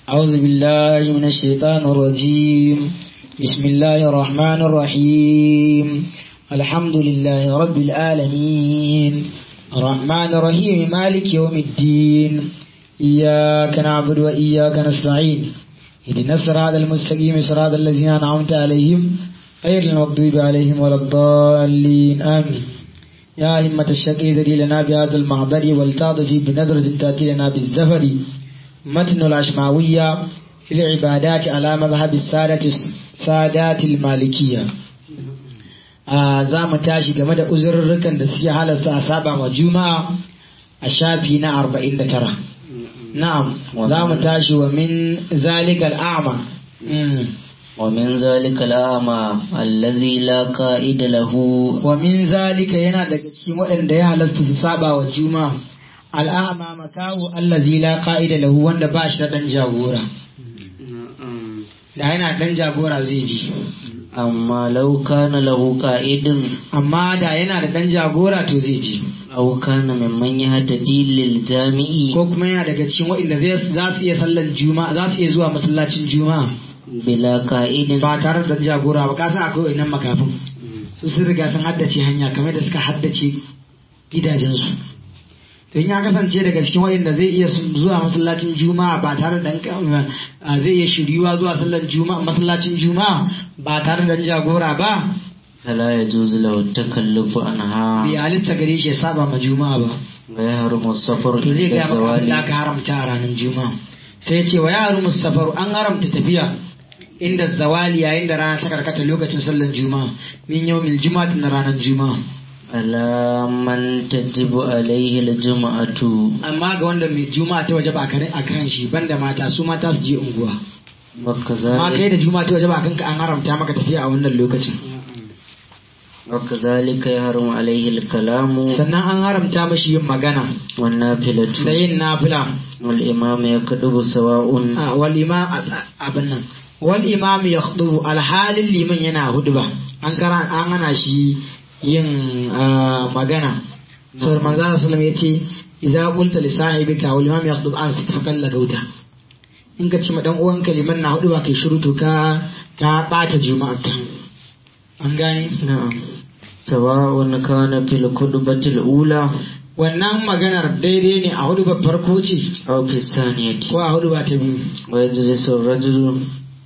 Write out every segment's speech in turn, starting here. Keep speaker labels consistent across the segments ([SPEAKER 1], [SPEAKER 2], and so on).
[SPEAKER 1] أعوذ بالله من الشيطان الرجيم بسم الله الرحمن الرحيم الحمد لله رب العالمين الرحمن الرحيم مالك يوم الدين إياك نعبد وإياك نستعين اهدنا الصراط المستقيم صراط الذين أنعمت عليهم غير المغضوب عليهم ولا الضالين آمين يا همة الشقي ذري لنا بهذا المحضر والتعطفي بنظرة تأتي لنا بالزفر متن الأشماوية في العبادات على مذهب السادة السادات المالكية za mu tashi game da uzurrukan da suke halasta a saba wa juma'a a shafi na arba'in da tara na'am za mu tashi wa min zalikal a'ma
[SPEAKER 2] ومن ذلك الأعمى الذي لا قائد له
[SPEAKER 1] wa min zalika yana daga cikin waɗanda ya halasta su saba wa juma'a al'ama makahu allazi la qa'ida lahu wanda ba shi da dan jagora da yana dan jagora zai ji
[SPEAKER 2] أما لو كان له قائد
[SPEAKER 1] amma da yana da dan jagora to zai ji
[SPEAKER 2] أو كان ممن يهتدي للجامع
[SPEAKER 1] ko kuma yana daga cikin waɗanda zai- za su iya sallar juma'a za su iya zuwa masallacin juma'a
[SPEAKER 2] بلا قائد
[SPEAKER 1] ba tare da dan jagora ba kasan akwai wannan makafin su sun riga sun haddace hanya kamar da suka haddace gidajensu to in ya kasance daga cikin waɗanda zai iya su- zuwa masallacin juma'a ba tare da dan- a, zai iya shiryuwa zuwa sallar juma'a masallacin juma'a ba tare da dan jagora ba
[SPEAKER 2] فلا يجوز له التكلف عنها
[SPEAKER 1] bai halitta gare shi ya saba ma juma'a ba
[SPEAKER 2] ويحرم السفر
[SPEAKER 1] to zai
[SPEAKER 2] إلى
[SPEAKER 1] gaya maka abin da
[SPEAKER 2] الزوال
[SPEAKER 1] aka haramta a ranar juma'a sai ce wa yaru musafaru an haramta tafiya inda zawali yayin da rana ta karkata lokacin sallar juma'a min yawmil juma'a na ranar juma'a
[SPEAKER 2] على من تجب عليه الجمعة
[SPEAKER 1] amma ga wanda mai juma'a ta waje ba a kan shi banda mata su mata su je unguwa amma
[SPEAKER 2] وكذلك
[SPEAKER 1] kai da juma'a ta waje ba kanka an haramta maka tafiya a wannan lokacin
[SPEAKER 2] وكذلك يحرم عليه الكلام
[SPEAKER 1] sannan an haramta mashi yin magana da
[SPEAKER 2] والنافلة
[SPEAKER 1] yin nafila
[SPEAKER 2] والإمام يكتب سواء
[SPEAKER 1] Ah, wal imam abin nan wal imam yakhdubu alhalin liman yana hudba an kara an hana shi yin ah, magana saboda manzo sallallahu alaihi wasallam yace idza qulta li sahibika wal imam yakhdub an fakalla gauta in ka ce ma dan uwanka liman na hudba kai shiru to ka ka bata juma'arka an gane
[SPEAKER 2] نعم سواء كان في الخطبة الأولى
[SPEAKER 1] wannan maganar daidai ne a hudubar farko ce
[SPEAKER 2] أو في الثانية
[SPEAKER 1] ko a hudubar ta biyu
[SPEAKER 2] ويجلس الرجل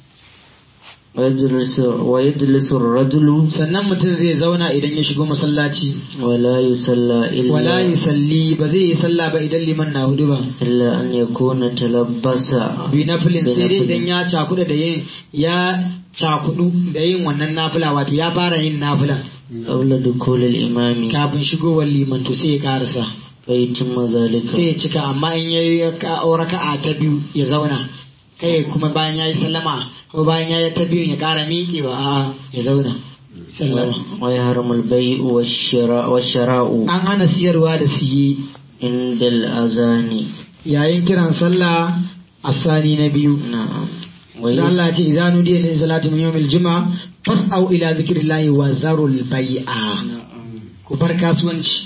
[SPEAKER 2] ويجلس ويجلس الرجل
[SPEAKER 1] sannan mutum zai zauna idan ya shigo masallaci
[SPEAKER 2] ولا يصلى إلا
[SPEAKER 1] wala yusalli ba zai yi sallah ba idan liman na hudu ba
[SPEAKER 2] إلا أن يكون تلبس
[SPEAKER 1] bi nafilin sai dai idan ya cakuda da yin ya cakudu da yin wannan nafila wato ya fara yin nafila
[SPEAKER 2] قبل دخول الإمام
[SPEAKER 1] kafin shigowar liman to sai ya karasa
[SPEAKER 2] فيتم ذلك
[SPEAKER 1] sai ya cika amma in ya yi raka'a ta biyu ya zauna kai kuma bayan ya yi sallama ko bayan ya yi ta biyu ya kara miƙewa a ya zauna sallama
[SPEAKER 2] ويحرم البيع والشراء والشراء
[SPEAKER 1] an hana siyarwa da siye
[SPEAKER 2] عند الأذان
[SPEAKER 1] yayin kiran sallah a sani na biyu
[SPEAKER 2] نعم
[SPEAKER 1] sai Allah ya ce idza nudiya lin salati min yawmil juma'a fas'au ila zikrillahi wa zarul bai'a ku bar kasuwanci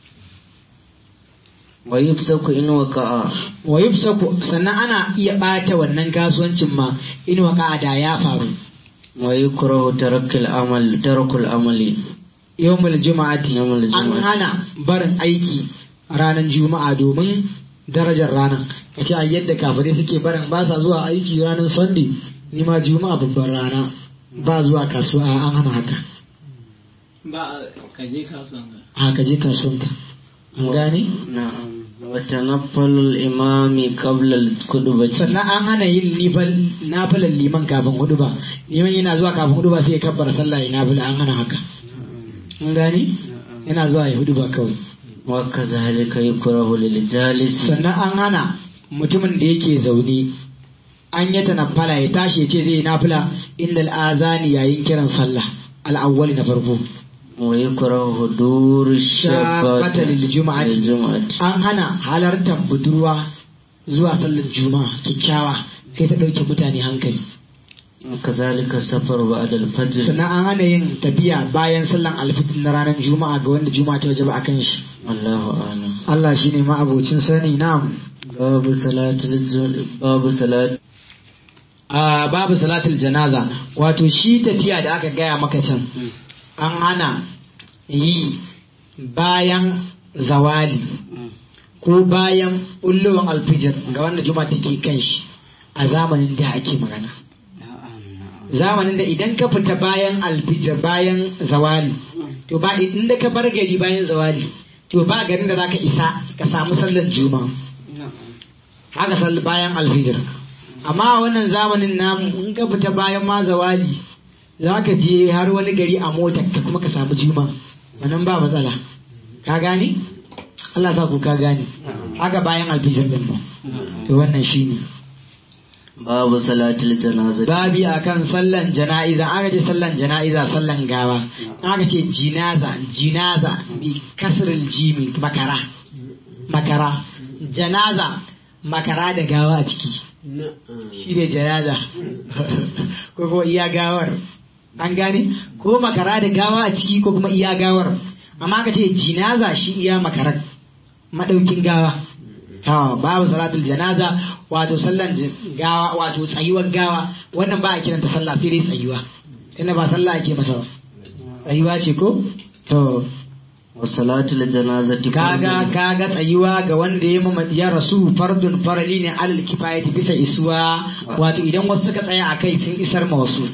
[SPEAKER 2] ويفسق إن وقع
[SPEAKER 1] wa yubsaku sannan ana iya bata wannan kasuwancin ma in waka da ya faru
[SPEAKER 2] ويكره ترك العمل ترك العمل
[SPEAKER 1] yawmul juma'ati
[SPEAKER 2] Yawmul
[SPEAKER 1] an
[SPEAKER 2] juma'ati.
[SPEAKER 1] hana barin aiki ranar juma'a domin darajar ranar kace a yadda kafirai suke barin ba sa zuwa aiki ranar sunday ni ma juma'a babban rana ba zuwa kasuwa an hana haka
[SPEAKER 3] ba ka je kasuwan ka
[SPEAKER 1] a ka je kasuwanka an gane
[SPEAKER 2] نعم وتنفل الإمام قبل الخطبة
[SPEAKER 1] sannan an hana yin nifal nafilan liman kafin hudu ba liman yana zuwa kafin hudu ba sai ya kabbara sallah ya nafila an hana haka an gane yana zuwa ya hudu ba kawai
[SPEAKER 2] وكذلك يكره للجالس
[SPEAKER 1] sannan an hana mutumin da yake zaune an yi tanaffala ya tashi ya ce zai yi nafila inda al'azani yayin kiran sallah al'awwali na farko
[SPEAKER 2] ويكره حضور الشابة
[SPEAKER 1] Shabbata lil juma'ati.
[SPEAKER 2] للجمعة
[SPEAKER 1] an hana halartar budurwa zuwa sallar juma'a kyakkyawa sai ta ɗauke mutane hankali
[SPEAKER 2] وكذلك السفر بعد الفجر
[SPEAKER 1] sannan an hana yin tafiya bayan sallan alfitin na ranar juma'a ga wanda juma'a ta wajaba akan shi
[SPEAKER 2] والله أعلم
[SPEAKER 1] Allah shine ma'abocin sani na'am
[SPEAKER 2] باب صلاة الجمعة باب صلاة
[SPEAKER 1] a babu salatul janaza wato shi tafiya da aka gaya maka can an hana yi bayan zawali ko bayan ullowan alfijir ga wanda juma take kan shi a zamanin da ake magana zamanin da idan ka fita bayan alfijir bayan zawali to ba inda ka bar gari bayan zawali to ba garin da zaka isa ka samu sallar juma'a haka sallar bayan alfijir amma a wannan zamanin namu in ka fita bayan ma zawali za ka je har wani gari a motar ka kuma ka samu juma wannan ba matsala ka gane Allah sa ku ka gane haka bayan alfijir din ba to wannan shine
[SPEAKER 2] babu salatul janazati
[SPEAKER 1] babi akan sallan jana'iza aka ce sallan jana'iza sallan gawa aka ce jinaza jinaza bi kasril jimi makara makara janaza makara da gawa a ciki shi ne janaza ko kuma iya gawar an gane ko makara da gawa a ciki ko kuma iya gawar amma aka ce jinaza shi iya makarar madaukin gawa to babu salatul janaza wato sallan gawa wato tsayuwar gawa wannan ba a kiranta sallah sai dai tsayuwa tunda ba sallah ake masa ba tsayuwa ce ko to
[SPEAKER 2] wa salatul janazati
[SPEAKER 1] kaga kaga tsayuwa ga wanda ya mama ya rasu fardun farali ne alal kifayati bisa isuwa wato idan wasu suka tsaya akai sun isar ma wasu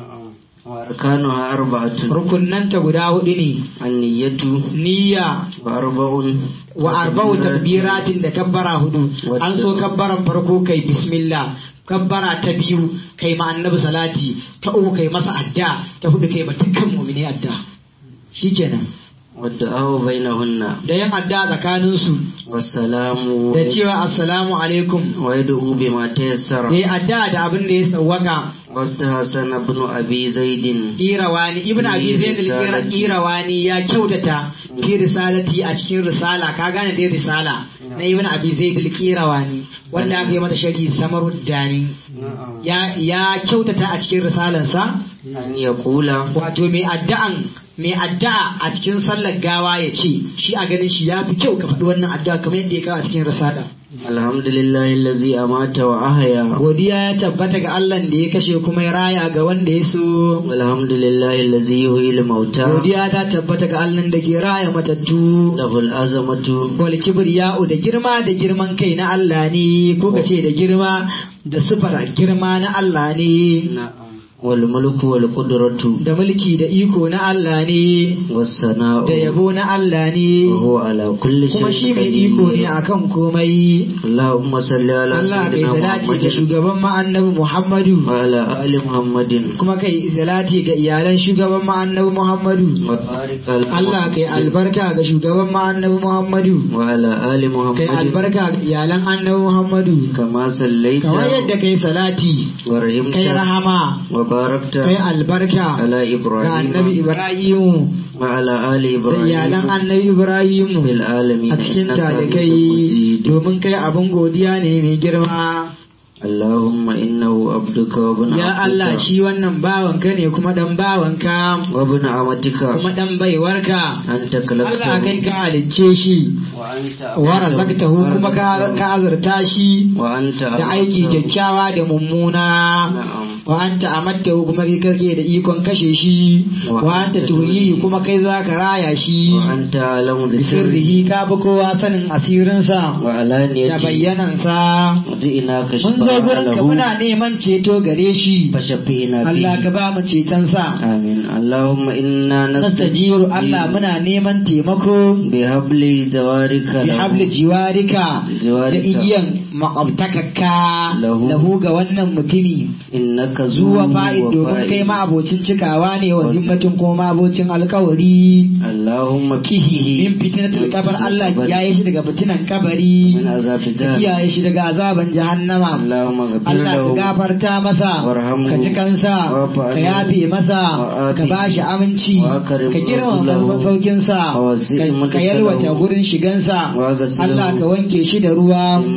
[SPEAKER 2] wa arkanuha arba'atun
[SPEAKER 1] rukunnanta guda hudu ne
[SPEAKER 2] an-niyyatu
[SPEAKER 1] niyya
[SPEAKER 2] wa arba'un
[SPEAKER 1] wa arba'u takbiratin da kabbara hudu an so kabbaran farko kai bismillah kabbara ta biyu kai ma annabi salati ta uku kai masa adda ta hudu kai ma dukkan mu'mini adda shikenan
[SPEAKER 2] wadda ahu bainahunna
[SPEAKER 1] da yin adda tsakanin su
[SPEAKER 2] wassalamu
[SPEAKER 1] da cewa assalamu alaikum
[SPEAKER 2] wa yad'u bima tayassara
[SPEAKER 1] yayi adda da abin da ya sawwaka
[SPEAKER 2] واستحسن ابن أبي زيد
[SPEAKER 1] Irawani Ibn Abi Zaid al Irawani ya kyautata fi risalati a cikin risala ka gane dai risala na Ibn Abi Zaid al Irawani wanda aka yi mata shari Samaruddani ya ya kyautata a cikin risalansa
[SPEAKER 2] أن يقول
[SPEAKER 1] wato mai addu'an mai addu'a a cikin sallar gawa ya ce shi a ganin shi ya fi kyau ka faɗi wannan addu'a kamar yadda ya kawo a cikin risala
[SPEAKER 2] الحمد لله الذي أمات وأحيا
[SPEAKER 1] godiya ya tabbata ga Allah da ya kashe kuma ya raya ga wanda ya so
[SPEAKER 2] والحمد لله الذي يحيي الموتى
[SPEAKER 1] godiya ta tabbata ga Allah da ke raya matattu
[SPEAKER 2] له العظمة
[SPEAKER 1] wal kibriya'u da girma da girman kai na Allah ne ko ka ce da girma da sifar girma na Allah ne
[SPEAKER 2] والملك والقدرة
[SPEAKER 1] da mulki da iko na Allah ne
[SPEAKER 2] والثناء
[SPEAKER 1] da yabo na Allah ne
[SPEAKER 2] وهو على كل
[SPEAKER 1] kuma shi
[SPEAKER 2] شيء
[SPEAKER 1] mai iko ne
[SPEAKER 2] قدير
[SPEAKER 1] akan komai
[SPEAKER 2] اللهم صل على
[SPEAKER 1] Allah kai
[SPEAKER 2] سيدنا
[SPEAKER 1] salati ga
[SPEAKER 2] محمد
[SPEAKER 1] shugaban mu annabi Muhammadu
[SPEAKER 2] وعلى آل محمد
[SPEAKER 1] kuma kai salati ga iyalan shugaban mu annabi Muhammadu
[SPEAKER 2] وبارك على
[SPEAKER 1] Allah kai
[SPEAKER 2] محمد
[SPEAKER 1] albarka ga shugaban mu annabi Muhammadu
[SPEAKER 2] وعلى آل
[SPEAKER 1] kai
[SPEAKER 2] محمد
[SPEAKER 1] albarka ga iyalan annabi Muhammadu
[SPEAKER 2] كما صليت
[SPEAKER 1] kamar yadda kai salati
[SPEAKER 2] ورحمت
[SPEAKER 1] kai rahama
[SPEAKER 2] وباركت
[SPEAKER 1] kai albarka
[SPEAKER 2] على
[SPEAKER 1] ga annabi
[SPEAKER 2] إبراهيم
[SPEAKER 1] Ibrahimu
[SPEAKER 2] وعلى آل
[SPEAKER 1] da iyalan
[SPEAKER 2] إبراهيم
[SPEAKER 1] annabi Ibrahimu
[SPEAKER 2] في العالمين
[SPEAKER 1] a cikin
[SPEAKER 2] إنك حميد
[SPEAKER 1] talikai
[SPEAKER 2] مجيد
[SPEAKER 1] domin kai abin godiya ne mai girma
[SPEAKER 2] اللهم إنه عبدك وابن
[SPEAKER 1] ya Allah
[SPEAKER 2] عبدك
[SPEAKER 1] shi wannan bawanka ne kuma dan bawanka
[SPEAKER 2] وابن عمتك
[SPEAKER 1] kuma dan baiwarka
[SPEAKER 2] أنت
[SPEAKER 1] Allah kai
[SPEAKER 2] خلقته
[SPEAKER 1] ka halicce shi
[SPEAKER 2] وأنت
[SPEAKER 1] wa razaqtahu kuma ka ka azurta shi
[SPEAKER 2] وأنت
[SPEAKER 1] da aiki
[SPEAKER 2] أمرته.
[SPEAKER 1] kyakkyawa da mummuna
[SPEAKER 2] نعم
[SPEAKER 1] wa anta amattahu kuma kai kake da ikon kashe shi
[SPEAKER 2] Wa
[SPEAKER 1] wa anta
[SPEAKER 2] anta
[SPEAKER 1] tuhyihi kuma kai za ka raya shi
[SPEAKER 2] وأنت أعلم بسره
[SPEAKER 1] sirrihi ka bi kowa sanin asirinsa da
[SPEAKER 2] وعلانيته
[SPEAKER 1] bayyanansa
[SPEAKER 2] جئناك
[SPEAKER 1] mun zo
[SPEAKER 2] شفاعة
[SPEAKER 1] gurinka
[SPEAKER 2] له
[SPEAKER 1] muna neman ceto gare shi
[SPEAKER 2] فشفينا
[SPEAKER 1] Allah
[SPEAKER 2] فيه
[SPEAKER 1] ka ba mu cetonsa
[SPEAKER 2] آمين اللهم إنا
[SPEAKER 1] nastajiru Allah muna neman taimako
[SPEAKER 2] بحبل جوارك
[SPEAKER 1] bi
[SPEAKER 2] له.
[SPEAKER 1] habli jiwarika da
[SPEAKER 2] Jiwarika.
[SPEAKER 1] igiyan makwabtakakka
[SPEAKER 2] Lahu.
[SPEAKER 1] lahu ga wannan mutumi
[SPEAKER 2] إنك
[SPEAKER 1] zuwa
[SPEAKER 2] ذو
[SPEAKER 1] fa'id domin kai
[SPEAKER 2] وفاء.
[SPEAKER 1] ma abocin cikawa ne wa zimmatin kuma ma abocin alkawari
[SPEAKER 2] اللهم
[SPEAKER 1] min
[SPEAKER 2] كيه
[SPEAKER 1] fitinatul kabar Allah
[SPEAKER 2] Kabari.
[SPEAKER 1] ya yi shi daga fitinan kabari
[SPEAKER 2] من عذاب
[SPEAKER 1] ka
[SPEAKER 2] جهنم
[SPEAKER 1] kiyaye shi daga azaban jahannama
[SPEAKER 2] اللهم اغفر
[SPEAKER 1] Allah ka
[SPEAKER 2] له
[SPEAKER 1] gafarta masa
[SPEAKER 2] warhamhu,
[SPEAKER 1] ka ci kansa
[SPEAKER 2] wa'fu
[SPEAKER 1] ka
[SPEAKER 2] anhu,
[SPEAKER 1] yafe masa
[SPEAKER 2] wa'afi,
[SPEAKER 1] ka ba shi aminci
[SPEAKER 2] wa'akrim
[SPEAKER 1] ka girmama
[SPEAKER 2] nuzulahu,
[SPEAKER 1] masaukinsa
[SPEAKER 2] wawasi'
[SPEAKER 1] ka- ka
[SPEAKER 2] mudkhalahu,
[SPEAKER 1] yalwata gurin shigansa
[SPEAKER 2] waghsilhu,
[SPEAKER 1] Allah ka wanke shi da ruwa
[SPEAKER 2] bima'in
[SPEAKER 1] wa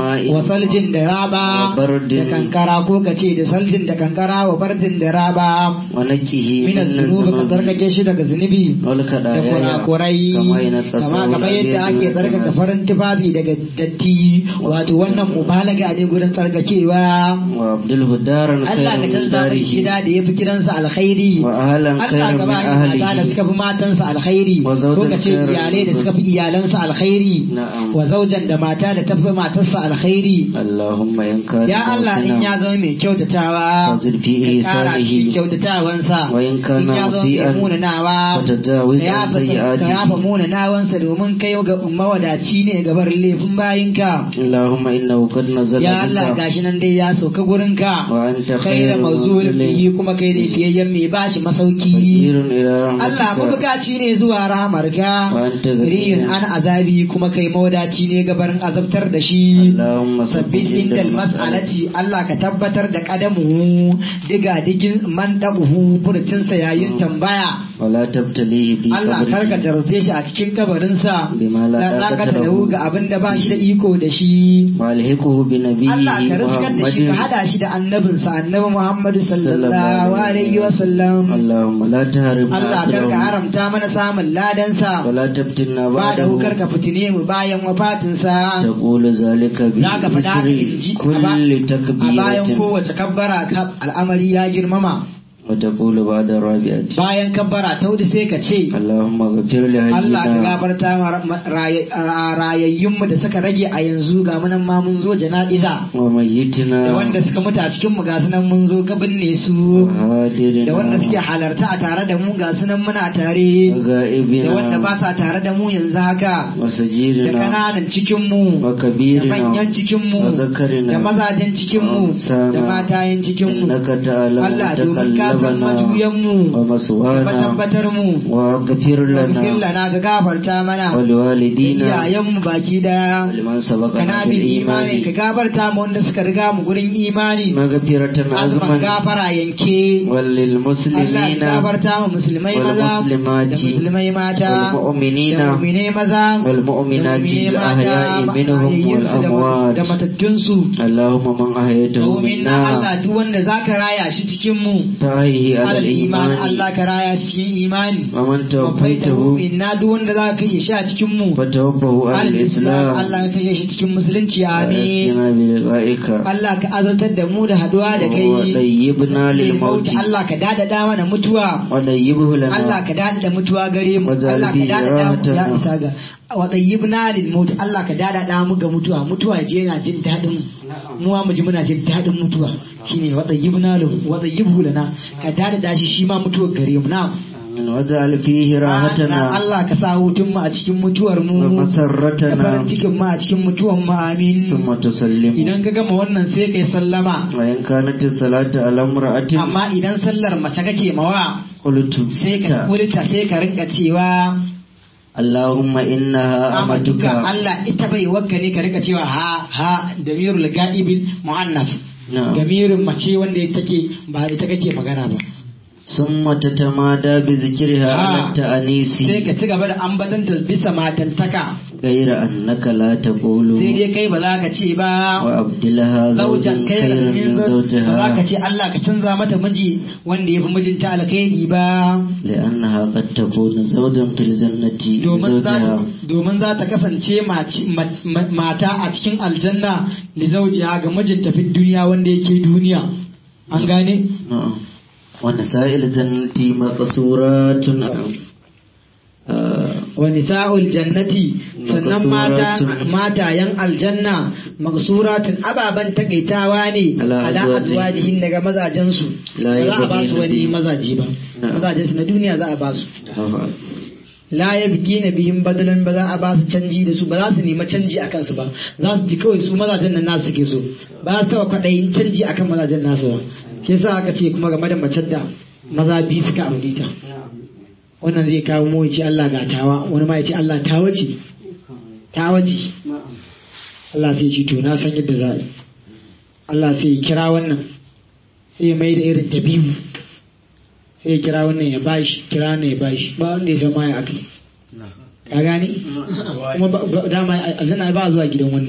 [SPEAKER 1] saljin da raba
[SPEAKER 2] Wa bardin.
[SPEAKER 1] da kankara ko ka ce da saljin da kankara wa bardin da raba
[SPEAKER 2] ونكه
[SPEAKER 1] min
[SPEAKER 2] من
[SPEAKER 1] zunubi ka
[SPEAKER 2] الذنوب
[SPEAKER 1] tsarkake shi daga zunubi da
[SPEAKER 2] والكدايا
[SPEAKER 1] kurakurai
[SPEAKER 2] كما ينقص
[SPEAKER 1] kama kamar yadda ake tsarkaka farin tufafi daga datti wato wannan mubalaga ne gurin tsarkakewa
[SPEAKER 2] وابدله دارا
[SPEAKER 1] Allah ka
[SPEAKER 2] خيرا من
[SPEAKER 1] canza mai gida
[SPEAKER 2] داره
[SPEAKER 1] da ya fi gidansa alkhairi
[SPEAKER 2] وأهلا
[SPEAKER 1] Allah
[SPEAKER 2] خيرا
[SPEAKER 1] ka
[SPEAKER 2] من
[SPEAKER 1] bani mata da
[SPEAKER 2] أهله
[SPEAKER 1] suka fi matansa alkhairi
[SPEAKER 2] Wa zaujan
[SPEAKER 1] ko ka ce
[SPEAKER 2] khairan
[SPEAKER 1] iyalai da
[SPEAKER 2] min
[SPEAKER 1] suka fi iyalansa alkhairi
[SPEAKER 2] Na'am.
[SPEAKER 1] wa zaujan da mata da ta fi matarsa alkhairi
[SPEAKER 2] اللهم إن كان
[SPEAKER 1] ya Allah in ya
[SPEAKER 2] محسنا
[SPEAKER 1] zama mai kyautatawa
[SPEAKER 2] فزد في
[SPEAKER 1] ka kara
[SPEAKER 2] إحسانه
[SPEAKER 1] cikin kyautatawansa
[SPEAKER 2] وإن كان
[SPEAKER 1] in ya zama
[SPEAKER 2] مسيئا
[SPEAKER 1] mai munanawa
[SPEAKER 2] فتجاوز
[SPEAKER 1] ka
[SPEAKER 2] عن
[SPEAKER 1] yafa ka
[SPEAKER 2] سيئاته
[SPEAKER 1] yafa munanawansa domin kai ga mawadaci ne gabar laifin bayinka
[SPEAKER 2] اللهم إنه قد نزل
[SPEAKER 1] ya Allah
[SPEAKER 2] بك
[SPEAKER 1] gashi nan dai ya sauka gurinka
[SPEAKER 2] وأنت
[SPEAKER 1] kai
[SPEAKER 2] خير
[SPEAKER 1] da mazulin
[SPEAKER 2] منزل
[SPEAKER 1] bihi kuma kai da fiyayyen mai bashi masauki
[SPEAKER 2] فقير إلى
[SPEAKER 1] Allah
[SPEAKER 2] رحمتك
[SPEAKER 1] mabukaci ne zuwa rahamarka
[SPEAKER 2] Wa anta ghaniyyun.
[SPEAKER 1] riyin an azabi kuma kai mawadaci ne gabarin azabtar da shi
[SPEAKER 2] اللهم
[SPEAKER 1] sabbin
[SPEAKER 2] ثبت عند
[SPEAKER 1] inda
[SPEAKER 2] المسألة
[SPEAKER 1] mas'alati Allah ka tabbatar da kadamu diga digin man dabuhu furcinsa yayin tambaya
[SPEAKER 2] ولا تبتليه في
[SPEAKER 1] Allah kar ka
[SPEAKER 2] قبره
[SPEAKER 1] jarumce shi a cikin kabarinsa
[SPEAKER 2] Bima la
[SPEAKER 1] dan zaka
[SPEAKER 2] taqata
[SPEAKER 1] da
[SPEAKER 2] lahu.
[SPEAKER 1] ga abin da ba shi da iko da shi
[SPEAKER 2] والحقه بنبيه
[SPEAKER 1] Allah ka riskar da shi ka
[SPEAKER 2] محمد
[SPEAKER 1] hada shi da annabinsa annabi Muhammadu sallallahu
[SPEAKER 2] sallallahu
[SPEAKER 1] alaihi wa sallam
[SPEAKER 2] اللهم لا تهرم
[SPEAKER 1] Allah kar ka
[SPEAKER 2] أجره
[SPEAKER 1] haramta mana samun ladansa
[SPEAKER 2] ولا تفتنا
[SPEAKER 1] ba da hukar
[SPEAKER 2] بعده
[SPEAKER 1] ka fitine mu bayan wafatinsa
[SPEAKER 2] تقول ذلك
[SPEAKER 1] za ka faɗa haka in ji
[SPEAKER 2] بمصر
[SPEAKER 1] a ba-
[SPEAKER 2] كل
[SPEAKER 1] a bayan
[SPEAKER 2] تكبيرة
[SPEAKER 1] kowace kabbara ka al'amari ya girmama
[SPEAKER 2] وتقول بعد الرابعة
[SPEAKER 1] bayan kabbara ta hudu sai ka ce
[SPEAKER 2] اللهم اغفر
[SPEAKER 1] Allah ka
[SPEAKER 2] لحينا
[SPEAKER 1] gafarta ma ma- raye- ra- rayayyunmu da suka rage a yanzu ga munan ma mun zo jana'iza
[SPEAKER 2] وميتنا
[SPEAKER 1] da wanda suka mutu a cikin mu ga sunan mun zo ka binne su da wanda suke
[SPEAKER 2] وهادرنا
[SPEAKER 1] halarta a tare da mu ga sunan muna tare da wanda ba
[SPEAKER 2] وغائبنا
[SPEAKER 1] sa tare da mu yanzu haka da
[SPEAKER 2] وسجيرنا
[SPEAKER 1] kananan cikin mu da
[SPEAKER 2] وكبيرنا
[SPEAKER 1] manyan cikin mu
[SPEAKER 2] وذكرنا
[SPEAKER 1] da mazajen cikin mu
[SPEAKER 2] وأنثانا
[SPEAKER 1] da matayen cikin mu
[SPEAKER 2] إنك تعلم
[SPEAKER 1] Allah domin ka san
[SPEAKER 2] تقلبنا
[SPEAKER 1] majuyan mu da
[SPEAKER 2] ومسوانا
[SPEAKER 1] matabbatar mu
[SPEAKER 2] واغفر
[SPEAKER 1] Gafir
[SPEAKER 2] لنا
[SPEAKER 1] lana ka gafarta mana da
[SPEAKER 2] ولوالدينا
[SPEAKER 1] iyayenmu baki daya
[SPEAKER 2] ولمن سبقنا
[SPEAKER 1] kana bin imani ka
[SPEAKER 2] بالإيمان
[SPEAKER 1] gafarta mu wanda suka riga mu gurin imani
[SPEAKER 2] مغفرة
[SPEAKER 1] azuman
[SPEAKER 2] عزما
[SPEAKER 1] gafara yanke Allah
[SPEAKER 2] وللمسلمين
[SPEAKER 1] ya gafarta mu musulmai maza da
[SPEAKER 2] والمسلمات
[SPEAKER 1] musulmai mata
[SPEAKER 2] والمؤمنين
[SPEAKER 1] da mu'minai maza
[SPEAKER 2] والمؤمنات
[SPEAKER 1] da mu'minai
[SPEAKER 2] الأحياء
[SPEAKER 1] mata,
[SPEAKER 2] منهم
[SPEAKER 1] mahayyinsu da-
[SPEAKER 2] والأموات
[SPEAKER 1] da matattunsu
[SPEAKER 2] اللهم من أحييته
[SPEAKER 1] domin na Allah
[SPEAKER 2] منا
[SPEAKER 1] duk wanda zaka raya shi cikin mu
[SPEAKER 2] فأحيه على
[SPEAKER 1] alal iman
[SPEAKER 2] الإيمان
[SPEAKER 1] Allah ka raya shi cikin imani
[SPEAKER 2] ومن
[SPEAKER 1] mafaitahu
[SPEAKER 2] توفيته
[SPEAKER 1] inna duk wanda zaka kashe shi a cikin mu
[SPEAKER 2] فتوفه على
[SPEAKER 1] alal islam
[SPEAKER 2] الإسلام
[SPEAKER 1] Allah ka kashe shi cikin musulunci amin
[SPEAKER 2] وأسكنا بلقائك
[SPEAKER 1] Allah ka azartar da mu da haduwa da kai
[SPEAKER 2] وطيبنا للموت
[SPEAKER 1] Allah ka dadada mana mutuwa
[SPEAKER 2] وطيبه
[SPEAKER 1] Allah
[SPEAKER 2] لنا
[SPEAKER 1] ka dadada mutuwa gare mu
[SPEAKER 2] Waj'al
[SPEAKER 1] Allah ka
[SPEAKER 2] fihi
[SPEAKER 1] dadada mu ya
[SPEAKER 2] rahatana.
[SPEAKER 1] isa ga wa tayyibna lil maut Allah ka dadada mu ga mutuwa mutuwa je yana jin dadin mu mu mu ji muna jin dadin mutuwa shine wa tayyibna lahu wa tayyibhu lana ka dadada shi shi ma mutuwar gare mu na
[SPEAKER 2] واجعل فيه راحتنا
[SPEAKER 1] Allah ka sa hutun mu a cikin mutuwar mu da farin
[SPEAKER 2] ومسرتنا
[SPEAKER 1] cikin mu a cikin mutuwar mu amin
[SPEAKER 2] ثم تسلم
[SPEAKER 1] idan ka gama wannan sai kai sallama
[SPEAKER 2] وإن كانت الصلاة على امرأة
[SPEAKER 1] amma idan sallar mace kake mawa
[SPEAKER 2] قلت
[SPEAKER 1] sai ka kulta sai ka rinka cewa
[SPEAKER 2] اللهم إنها
[SPEAKER 1] amatuka
[SPEAKER 2] أمتك
[SPEAKER 1] Allah ita bai wakka ne ka rinka cewa ha ha damirul ga'ibil mu'annaf
[SPEAKER 2] نعم
[SPEAKER 1] damirin mace wanda take ba ita kake magana ba
[SPEAKER 2] ثم تتمادى بذكرها على
[SPEAKER 1] Ah.
[SPEAKER 2] التأنيس
[SPEAKER 1] sai ka ci gaba da ambatan bisa matantaka
[SPEAKER 2] غير أنك لا تقول
[SPEAKER 1] sai dai kai ba za ka ce ba
[SPEAKER 2] وأبدلها زوجا
[SPEAKER 1] zaujan kai
[SPEAKER 2] خيرا
[SPEAKER 1] min
[SPEAKER 2] من
[SPEAKER 1] zau- ba za ka
[SPEAKER 2] زوجها
[SPEAKER 1] ce Allah ka canza mata miji wanda ya fi mijinta alkhairi ba
[SPEAKER 2] لأنها قد تكون زوجا في الجنة
[SPEAKER 1] domin za
[SPEAKER 2] لزوجها
[SPEAKER 1] domin za ta kasance maci- ma- ma- mata a cikin aljanna li zaujiha ga mijinta fi duniya wanda yake duniya an gane
[SPEAKER 2] نعم ونساء الجنة مقصورات آه،
[SPEAKER 1] wa nisa'ul jannati sannan mata
[SPEAKER 2] Maqsuratun.
[SPEAKER 1] matayen aljanna maqsuratun ababan takaitawa ne
[SPEAKER 2] Ala
[SPEAKER 1] ala
[SPEAKER 2] azwajihin.
[SPEAKER 1] azwajihin daga mazajen su
[SPEAKER 2] La
[SPEAKER 1] ba za a ba su
[SPEAKER 2] yabghina
[SPEAKER 1] wani
[SPEAKER 2] bihi.
[SPEAKER 1] mazaje ba
[SPEAKER 2] Na'am.
[SPEAKER 1] mazajen su na duniya za a ba su
[SPEAKER 2] آه.
[SPEAKER 1] la yabghina bihim badalan ba za a ba su canji da su ba za su nemi canji akan su ba za su ji kawai su mazajen nan nasu suke so ba za su taba kwaɗayin canji akan mazajen nasu ba shi yasa aka ce kuma game da macen da maza biyu suka aure ta wannan zai kawo mu ya ce Allah ga tawa wani ma ya ce Allah tawa ce tawa ce Allah sai ce to na san yadda za a yi Allah sai ya kira wannan sai ya mai da irin tabibu sai ya kira wannan ya bashi kira wannan ya bashi ba wanda ya san ma ya aka ka gani kuma ba- ba- dama aljanna ba zuwa gidan wani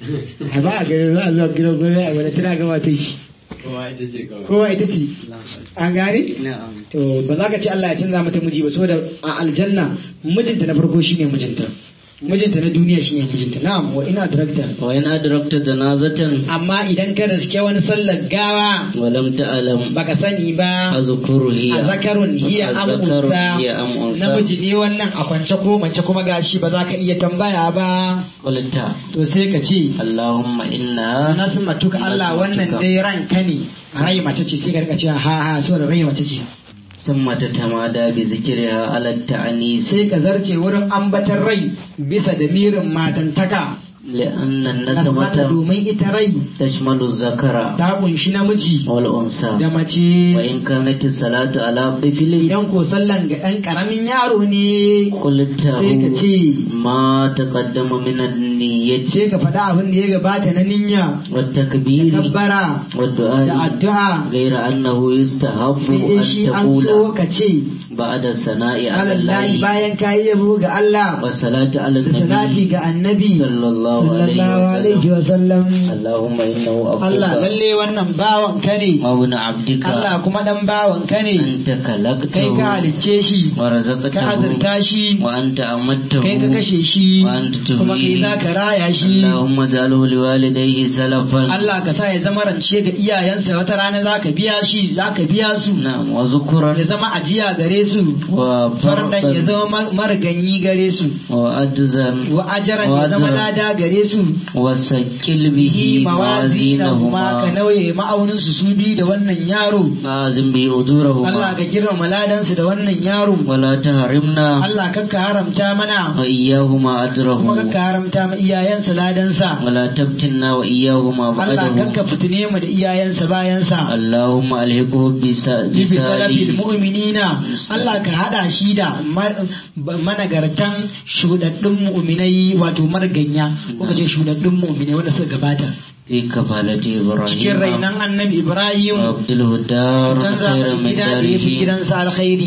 [SPEAKER 1] a ba a gani za a zuwa gidan gwamnati a gwada tana gama ta shi
[SPEAKER 3] kowa ita ce kawai
[SPEAKER 1] kowa ita ce an gane
[SPEAKER 2] na'am
[SPEAKER 1] to ba za ka ce Allah ya canza mata miji ba saboda a aljanna mijinta na farko shine mijinta mijinta na duniya shine mijinta na'am wa ina director
[SPEAKER 2] wa in adrakta janazatan
[SPEAKER 1] amma idan ka riske wani sallar gawa
[SPEAKER 2] wa lam ta'lam
[SPEAKER 1] baka sani ba
[SPEAKER 2] azkuru hiya
[SPEAKER 1] a zakarun hiya am
[SPEAKER 2] Azzakarun
[SPEAKER 1] unsa
[SPEAKER 2] hiya am unsa.
[SPEAKER 1] namiji ne wannan a kwance ko mace kuma gashi ba za ka iya tambaya ba
[SPEAKER 2] qulta
[SPEAKER 1] to sai ka ce
[SPEAKER 2] allahumma inna
[SPEAKER 1] nasmatuka Allah wannan
[SPEAKER 2] Nasmatuka.
[SPEAKER 1] dai ranka ne rai mace ce sai ka rika cewa ha ha saboda rai mace ce
[SPEAKER 2] thumma tatamada bi zikriha ala ta'nis
[SPEAKER 1] sai ka zarce wurin ambatar rai bisa da mirin matantaka
[SPEAKER 2] لأن
[SPEAKER 1] nasmata
[SPEAKER 2] النسمة
[SPEAKER 1] domin ita rai
[SPEAKER 2] تشمل الذكر
[SPEAKER 1] ta kunshi namiji
[SPEAKER 2] والأنثى
[SPEAKER 1] da mace
[SPEAKER 2] وإن كانت الصلاة على طفل
[SPEAKER 1] idan ko sallan ga ɗan ƙaramin yaro ne
[SPEAKER 2] قلت
[SPEAKER 1] sai ka ce
[SPEAKER 2] ما تقدم من النية
[SPEAKER 1] sai ka faɗa abin da ya gabata na ninya
[SPEAKER 2] والتكبير
[SPEAKER 1] kabbara da
[SPEAKER 2] والدعاء
[SPEAKER 1] addu'a
[SPEAKER 2] غير أنه يستحب
[SPEAKER 1] sai dai shi
[SPEAKER 2] أن
[SPEAKER 1] an so
[SPEAKER 2] تقول
[SPEAKER 1] ka ce
[SPEAKER 2] بعد الثناء على
[SPEAKER 1] alallahi
[SPEAKER 2] الله
[SPEAKER 1] bayan ka yi yabo ga Allah
[SPEAKER 2] والصلاة على
[SPEAKER 1] da salati
[SPEAKER 2] النبي
[SPEAKER 1] ga annabi
[SPEAKER 2] صلى الله
[SPEAKER 1] sallallahu
[SPEAKER 2] عليه
[SPEAKER 1] alaihi
[SPEAKER 2] وسلم
[SPEAKER 1] wa sallam
[SPEAKER 2] اللهم إنه
[SPEAKER 1] Allah
[SPEAKER 2] عبدك
[SPEAKER 1] lalle wannan bawan ka ne
[SPEAKER 2] وابن عبدك
[SPEAKER 1] Allah kuma dan bawan ka ne
[SPEAKER 2] أنت
[SPEAKER 1] kai ka
[SPEAKER 2] خلقته
[SPEAKER 1] halicce shi ka
[SPEAKER 2] ورزقته
[SPEAKER 1] azurta shi
[SPEAKER 2] وأنت أمته
[SPEAKER 1] kai ka kashe shi
[SPEAKER 2] وأنت
[SPEAKER 1] kuma kai
[SPEAKER 2] تحييه
[SPEAKER 1] za ka raya shi
[SPEAKER 2] اللهم اجعله لوالديه سلفا
[SPEAKER 1] Allah ka sa ya zama rance ga iyayensa wata rana za ka biya shi za ka biya su
[SPEAKER 2] نعم وذكرا
[SPEAKER 1] ya zama ajiya gare su fardan ya
[SPEAKER 2] وفردا
[SPEAKER 1] zama ma- mariganyi gare su
[SPEAKER 2] وأجزا
[SPEAKER 1] wa ajaran ya zama
[SPEAKER 2] وأجرا
[SPEAKER 1] lada gare su
[SPEAKER 2] وسكل به
[SPEAKER 1] yi mawazinahuma ka
[SPEAKER 2] موازينهما
[SPEAKER 1] nauye ma'aunin su su bi da wannan yaro
[SPEAKER 2] لازم به
[SPEAKER 1] Allah
[SPEAKER 2] أجورهما
[SPEAKER 1] ka girmama ladansu da wannan yaro
[SPEAKER 2] ولا تحرمنا
[SPEAKER 1] Allah kakka haramta mana
[SPEAKER 2] وإياهما
[SPEAKER 1] kuma
[SPEAKER 2] أجرهما
[SPEAKER 1] kakka haramta ma iyayensa ladansa
[SPEAKER 2] ولا تبتنا وإياهما
[SPEAKER 1] Allah
[SPEAKER 2] بعده
[SPEAKER 1] kakka fitine mu da iyayensa bayansa
[SPEAKER 2] اللهم ألحقه بس-
[SPEAKER 1] bisalabil
[SPEAKER 2] بسالي
[SPEAKER 1] mu'minina Allah ka hada shi da ma- managartan shudaddun mu'minai wato marganya ko kace shudaddun mu'minai wanda suka gabata
[SPEAKER 2] في كفالة
[SPEAKER 1] cikin
[SPEAKER 2] إبراهيم
[SPEAKER 1] rainan annabi Ibrahim
[SPEAKER 2] وابدله الدار
[SPEAKER 1] canza
[SPEAKER 2] خيرا
[SPEAKER 1] mashi
[SPEAKER 2] من
[SPEAKER 1] gida da ya fi
[SPEAKER 2] داره
[SPEAKER 1] gidansa alkhairi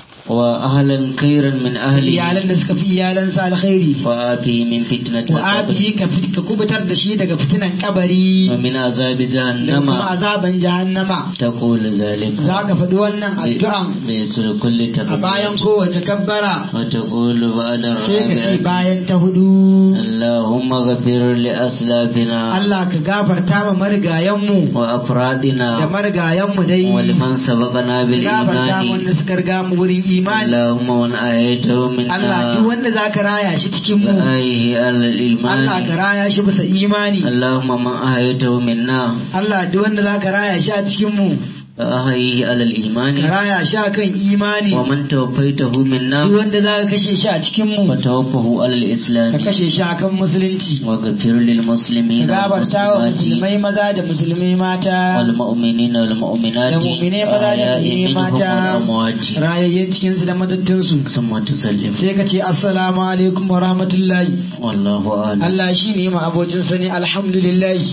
[SPEAKER 2] وأهلا خيرا من أهله
[SPEAKER 1] iyalan da suka fi iyalansa alkhairi
[SPEAKER 2] وآتيه من فتنة
[SPEAKER 1] wa
[SPEAKER 2] القبر
[SPEAKER 1] abihi ka fit- ka kubutar da shi daga fitinan kabari
[SPEAKER 2] ومن عذاب
[SPEAKER 1] da
[SPEAKER 2] جهنم
[SPEAKER 1] kuma azaban jahannama
[SPEAKER 2] تقول ذلك
[SPEAKER 1] za ka faɗi wannan addu'an
[SPEAKER 2] بيسر كل
[SPEAKER 1] a bayan
[SPEAKER 2] تكبير
[SPEAKER 1] kowace kabbara
[SPEAKER 2] وتقول بعد
[SPEAKER 1] sai ka ce
[SPEAKER 2] الرابعة
[SPEAKER 1] bayan ta hudu
[SPEAKER 2] اللهم غفر لأسلافنا
[SPEAKER 1] Allah ka gafarta ma marigayenmu da
[SPEAKER 2] وأفرادنا
[SPEAKER 1] marigayenmu dai
[SPEAKER 2] ولمن سبقنا
[SPEAKER 1] ka gafarta ma
[SPEAKER 2] بالإيمان
[SPEAKER 1] wanda suka riga mu wurin imani
[SPEAKER 2] اللهم من آيته
[SPEAKER 1] Allah duk
[SPEAKER 2] منا
[SPEAKER 1] wanda za ka raya shi cikin mu
[SPEAKER 2] فآيه على
[SPEAKER 1] Allah ka
[SPEAKER 2] الإيمان
[SPEAKER 1] raya shi bisa imani
[SPEAKER 2] اللهم من آيته منا
[SPEAKER 1] Allah duk wanda za ka raya shi a cikin mu
[SPEAKER 2] فآيه على
[SPEAKER 1] ka
[SPEAKER 2] الإيمان
[SPEAKER 1] raya shi a kan imani
[SPEAKER 2] ومن توفيته
[SPEAKER 1] duk
[SPEAKER 2] منا
[SPEAKER 1] wanda za ka kashe shi a cikin mu
[SPEAKER 2] فتوفه على
[SPEAKER 1] ka
[SPEAKER 2] الإسلام
[SPEAKER 1] kashe shi a kan musulunci
[SPEAKER 2] واغفر
[SPEAKER 1] ka
[SPEAKER 2] للمسلمين
[SPEAKER 1] gabarta wa
[SPEAKER 2] والمسلمات
[SPEAKER 1] musulmai maza da musulmai mata
[SPEAKER 2] والمؤمنين
[SPEAKER 1] da
[SPEAKER 2] والمؤمنات
[SPEAKER 1] mu'minai maza da
[SPEAKER 2] الأحياء
[SPEAKER 1] mu'minai
[SPEAKER 2] منهم
[SPEAKER 1] mata
[SPEAKER 2] والأموات
[SPEAKER 1] rayayyen cikinsu da matattunsu
[SPEAKER 2] ثم تسلم
[SPEAKER 1] sai ka ce assalamu alaikum wa rahmatullahi
[SPEAKER 2] والله أعلم
[SPEAKER 1] Allah shi ne ma abocin sani alhamdulillahi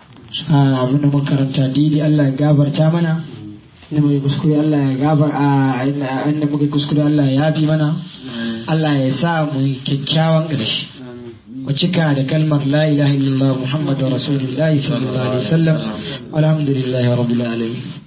[SPEAKER 1] abin da muka karanta daidai Allah ya gabarta mana inda muka kuskure Allah ya gabar a inda muka kuskure Allah ya yafi mana Allah ya sa mu yi kyakkyawan ƙarshe mu cika da kalmar la ilaha illallah muhammadu rasulullahi sallallahu alaihi wasallam alhamdulillahi rabbil alamin